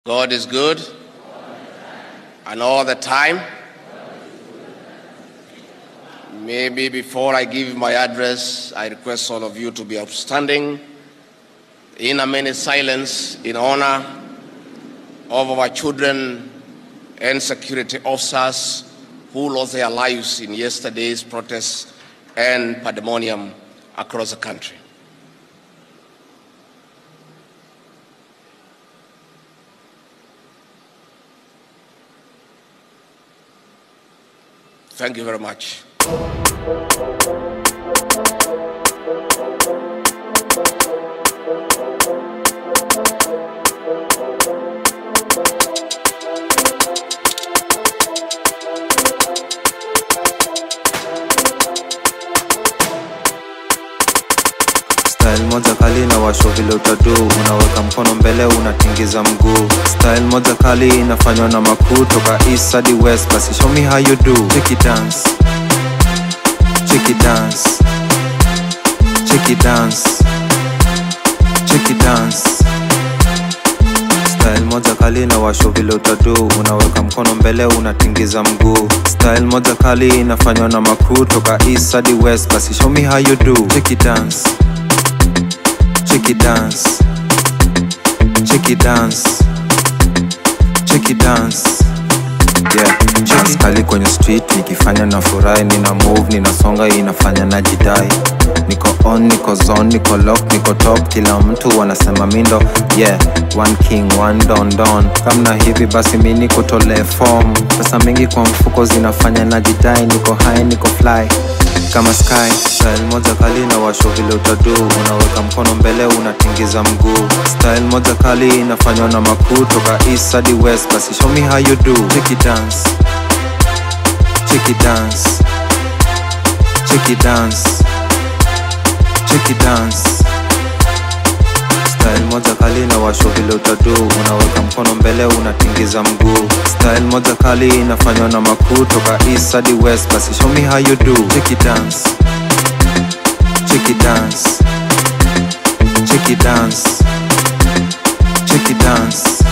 God is good. And all the time. Maybe before I give my address, I request all of you to be outstanding in a minute silence in honor of our children and security officers who lost their lives in yesterday's protests and pandemonium across the country. Thank you very much. Style moja kali na washo vile utadu, unaweka mkono mbele unatingiza mguu. Style moja kali inafanywa na makuu toka east hadi west, basi show me how you do. Check dance, check dance, check dance, check dance. Style moja kali na washo vile utadu, unaweka mkono mbele unatingiza mguu. Style moja kali inafanywa na makuu toka east hadi west, basi show me how you do. Check dance. Check it dance, check it dance, check it dance. Yeah, dance kali kwenye street nikifanya na furahi, nina move, ninasonga, inafanya na jidai. Niko on, niko zone, niko lock, niko top, kila mtu wanasema mindo. Yeah, one king, one don don. Kamna hivi basi mi niko tole form. Pesa mingi kwa mfuko zinafanya na jidai, niko high, niko fly kama sky style moja kali na washo vile utadu unaweka mkono mbele unatingiza mguu style moja kali inafanywa na makuu toka east hadi west basi show me how you do check it dance check it dance check it dance check it dance Style moja kali na washo vile utadu unaweka mkono mbele unatingiza mguu style moja kali inafanywa na makuu toka east hadi west basi show me how you do check it dance check it dance check it dance check it dance